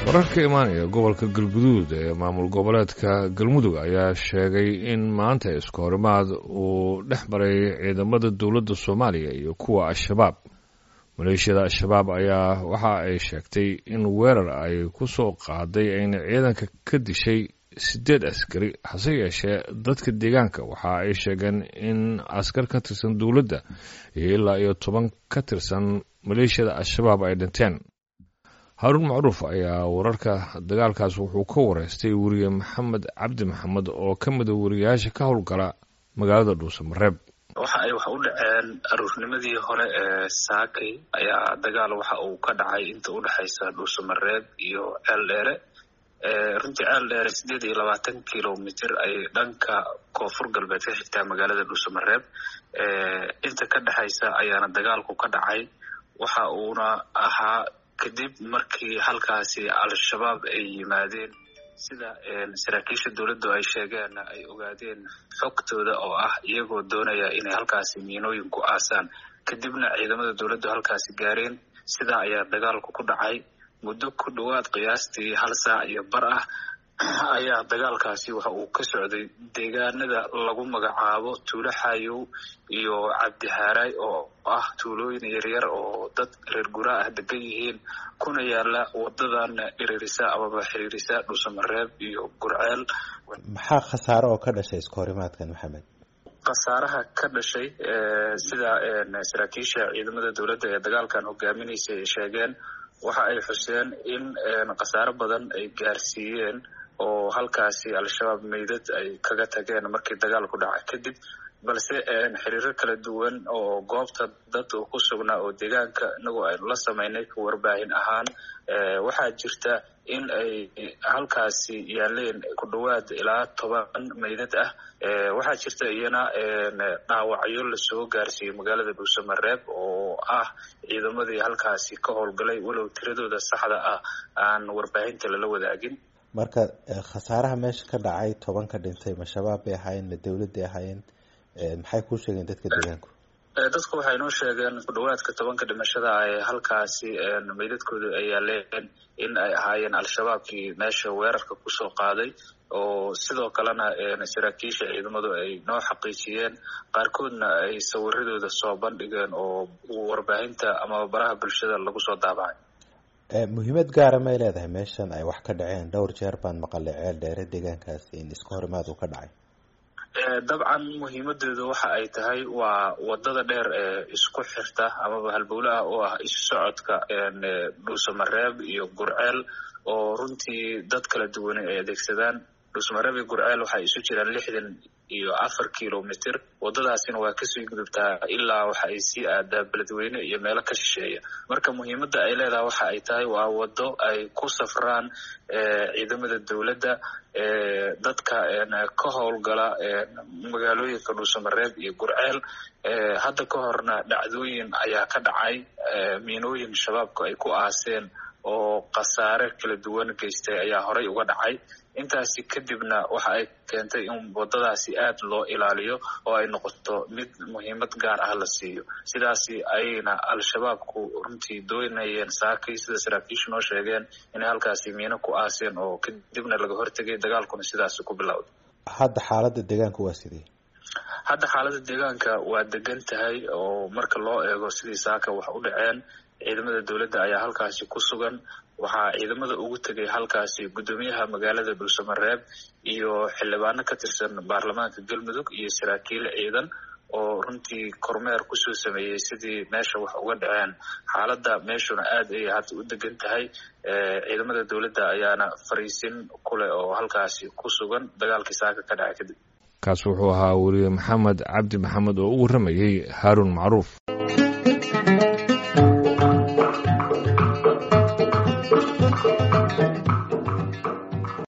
wararka imaanaya gobolka galguduud ee maamul goboleedka galmudug ayaa sheegay in maanta iskahorimaad uu dhex maray ciidamada dowladda soomaaliya iyo kuwa al-shabaab maleeshiyada al-shabaab ayaa waxa ay sheegtay in weerar ay ku soo qaaday ayna ciidanka ka dishay siddeed askari hase yeeshee dadka deegaanka waxa ay sheegeen in askar ka tirsan dowladda iyo ilaa iyo toban ka tirsan maleeshiyada al-shabaab ay dhinteen haaruun macruuf ayaa wararka dagaalkaas wuxuu ka wareystay weriye maxamed cabdi maxamed oo ka mida wariyayaasha ka howlgala magaalada dhuusamareeb waxa ay wax u dhaceen aruurnimadii hore ee saakay ayaa dagaal waxa uu ka dhacay inta u dhexaysa dhuusamareeb iyo ceel dheere runtii ceel dheere siddeed iyo labaatan kilomitr ayay dhanka koonfur galbeed ka xigtaa magaalada dhuusamareeb inta ka dhexaysa ayaana dagaalku ka dhacay waxa uuna ahaa kadib markii halkaasi al-shabaab ay yimaadeen sida saraakiisha dowladdu ay sheegeen ay ogaadeen xogtooda oo ah iyagoo doonaya inay halkaasi miinooyin ku aasaan kadibna ciidamada dowladdu halkaasi gaareen sidaa ayaa dagaalku ku dhacay muddo ku dhowaad qiyaastii hal saac iyo bar ah ayaa dagaalkaasi waxa uu ka socday deegaanada lagu magacaabo tuulo xaayow iyo cabdihaaraay oo ah tuulooyin yaryar oo dad reer guraa ah degan yihiin kuna yaala wadadan dhiriirisa amaba xiriirisa dhuusamareeb iyo gurceel maxaa khasaare oo ka dhashay iska horimaadkan maxamed khasaaraha ka dhashay sida saraakiisha ciidamada dowladda ee dagaalkan hogaaminaysa ay sheegeen waxa ay xuseen in khasaaro badan ay gaarsiiyeen oo halkaasi al-shabaab meydad ay kaga tageen markii dagaalku dhacay kadib balse xiriiro kala duwan oo goobta dad ku sugnaa oo deegaanka inagoo aynu la samaynay warbaahin ahaan waxaa jirta in ay halkaasi yaaleen ku dhowaad ilaa toban meydad ah waxaa jirta iyana dhaawacyo lasoo gaarsiiyey magaalada dhuusamareeb oo ah ciidamadii halkaasi ka howlgalay walow tiradooda saxda ah aan warbaahinta lala wadaagin marka khasaaraha meesha ka dhacay toban ka dhintay ma shabaab bay ahaayeen ma dowladday ahaayeen maxay kuu sheegeen dadka deegaanku dadku waxay noo sheegeen ku dhowaadka tobanka dhimashada ay halkaasi meydadkooda ay yaaleen in ay ahaayeen al-shabaabkii meesha weerarka kusoo qaaday oo sidoo kalena saraakiisha ciidamadu ay noo xaqiijiyeen qaarkoodna ay sawiradooda soo bandhigeen oo warbaahinta ama baraha bulshada lagu soo daabacay muhiimad gaara may leedahay meeshan ay wax ka dhaceen dhowr jeer baan maqalay ceel dheere deegaankaasi in iska horimaad uu ka dhacay dabcan muhiimadeedu waxa ay tahay waa wadada dheer ee isku xirta amaba halbowle ah oo ah isu socodka dhuusamareeb iyo gurceel oo runtii dad kala duwane ay adeegsadaan dhuusamareeb iyo gurceel waxay isu jiraan lixdan iyo afar kilomitr wadadaasina waa kasii gudubtaa ilaa waxa ay sii aadaa beledweyne iyo meelo ka shisheeya marka muhiimadda ay leedahay waxa ay tahay waa wado ay ku safraan ciidamada dowladda dadka ka howlgala magaalooyinka dhuusamareeb iyo gurceel hadda ka horna dhacdooyin ayaa ka dhacay miinooyin shabaabku ay ku aaseen oo khasaare kala duwan geystay ayaa horay uga dhacay intaasi kadibna waxa ay keentay in wadadaasi aad loo ilaaliyo oo ay noqoto mid muhiimad gaar ah la siiyo sidaasi ayayna al-shabaabku runtii doonayeen saakay sida saraakiishu noo sheegeen inay halkaasi miino ku aaseen oo kadibna laga hortegay dagaalkuna sidaasi ku bilowday hadda xaaladda deegaanka waa sidii hadda xaaladda deegaanka waa degan tahay oo marka loo eego sidii saaka wax u dhaceen ciidamada dowladda ayaa halkaasi ku sugan waxaa ciidamada ugu tegay halkaasi guddoomiyaha magaalada dhuusamareeb iyo xildhibaano ka tirsan baarlamaanka galmudug iyo saraakiil ciidan oo runtii kormeer kusoo sameeyey sidii meesha wax uga dhaceen xaaladda meeshuna aad ayay hadda u degan tahay ciidamada dowladda ayaana fariisin kuleh oo halkaasi ku sugan dagaalkii saaka ka dhacay kadib kaas wuxuu ahaa weriye maxamed cabdi maxamed oo u warramayey haaruun macruuf